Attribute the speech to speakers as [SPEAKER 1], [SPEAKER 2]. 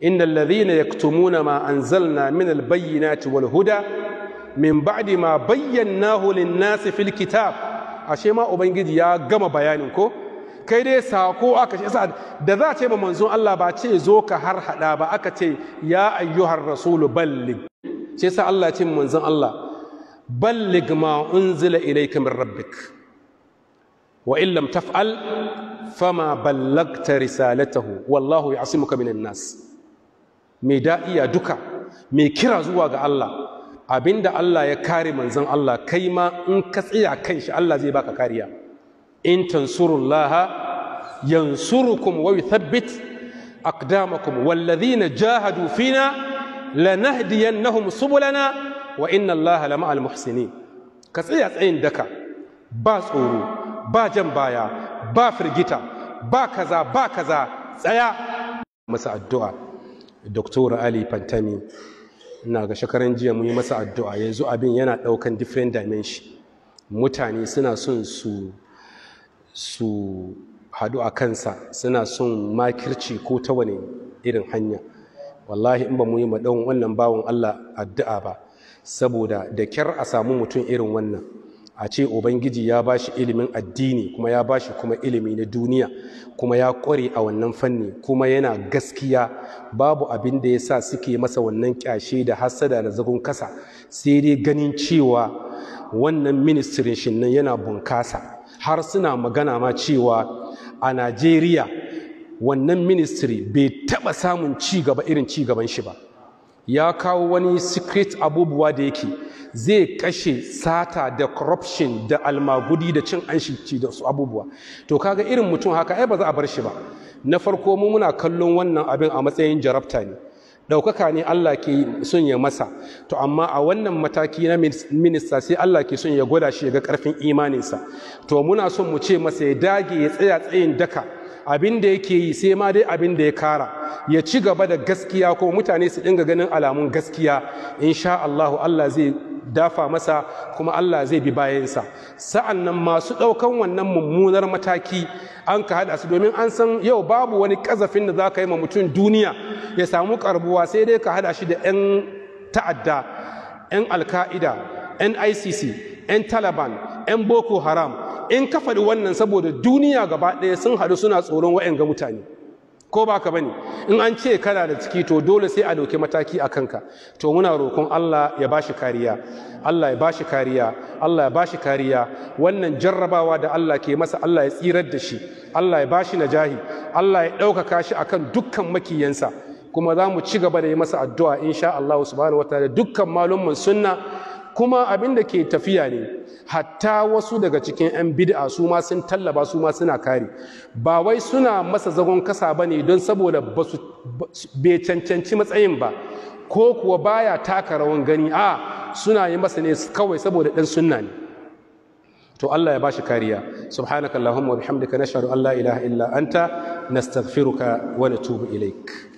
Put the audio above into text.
[SPEAKER 1] innal ladhina yaktumuna ma anzalna min albayyinati wal huda min ba'di ma bayyanahu lin-nasi fil kitab ashe ma ubangiji ya gama bayanin ko kai dai sako aka ce da za a ce ba manzon Allah ba ce zo ka har hada ba aka ce ya ayyuhar rasulu ballig sai sa Allah ce manzon Allah ballig ma unzila ilayka min rabbik wa in lam taf'al fama ballagta risalatahu wallahu ya'simuka minan nas mai da'iya duka mai kira zuwa ga Allah abinda Allah ya kare manzon Allah kai ma in ka tsaya kan shi Allah zai baka kariya in tansurullaha yansurukum wa yuthabbit aqdamakum walladhina jahadu fina lanahdiyannahum subulana wa inna Allaha lama'al muhsinin ka tsaya tsayin daka ba tsoro ba jan baya ba firgita ba kaza ba kaza tsaya masa addu'a Dr. Ali Fantami ina ga shekaran jiya mun yi masa addu'a yanzu abin yana daukan different dimension mutane suna son su su hadu a kansa suna son makirci ko ta wani irin hanya wallahi in ba mu yi maɗan wannan bawon Allah addu'a ba saboda da kyar a samu mutum irin wannan a ce ubangiji ya ba shi ilimin addini kuma ya ba shi kuma ilimi na duniya kuma ya ƙware a wannan fanni kuma yana gaskiya babu abin da ya sa suke masa wannan ƙyashe da hassada da zagon kasa sai dai ganin cewa wannan ministirin shi nan yana bunkasa har suna magana ma cewa a najeriya wannan ministry bai taɓa samun ci gaba irin ci gaban shi ba ya kawo wani secret abubuwa da yake zai kashe sata da corruption da almagudi da cin anshi da su abubuwa to kaga irin mutum haka ai ba za a bar shi ba na farko mu muna kallon wannan abin a matsayin jarabta ne ɗaukaka ne Allah ke son ya masa to amma a wannan mataki na minista sai Allah ke son ya gwada shi ya ga ƙarfin imaninsa to muna son mu ce masa ya dage ya tsaya tsayin daka abin da yake yi sai ma dai abin da ya kara ya ci gaba da gaskiya ko mutane su dinga ganin alamun gaskiya insha Allahu Allah zai dafa masa kuma Allah zai bi bayansa sa'an nan masu ɗaukan wannan mummunar mataki an ka haɗa su domin an san yau babu wani ƙazafin da za ka yi ma mutum duniya ya samu karbuwa sai dai ka haɗa shi da 'yan ta'adda 'yan alka'ida 'yan icc 'yan taliban 'yan boko haram in ka faɗi wannan saboda duniya gaba ɗaya sun haɗu suna tsoron wa'yan ga mutane ko ba ka bane in an ce kana da ciki to dole sai a ɗauki mataki a kanka to muna roƙon Allah ya bashi kariya Allah ya bashi kariya Allah ya bashi kariya wannan jarrabawa da Allah ke masa Allah ya tsirar da shi Allah ya bashi najahi Allah ya ɗaukaka shi akan dukkan makiyansa kuma za mu ci gaba da yi masa addu'a insha Allah subhanahu wataala dukkan malumman sunna kuma abin da ke tafiya ne hatta wasu daga cikin 'yan bid'a su ma sun tallaba su ma suna kare ba wai suna masa zagon kasa ba ne don saboda bai cancanci matsayin ba ko kuwa baya taka rawan gani a suna yi masa ne kawai saboda ɗan sunna ne to Allah ya bashi kariya subhanakallahumma wa bihamdika nashhadu an la ilaha illa anta nastaghfiruka wa natubu ilaik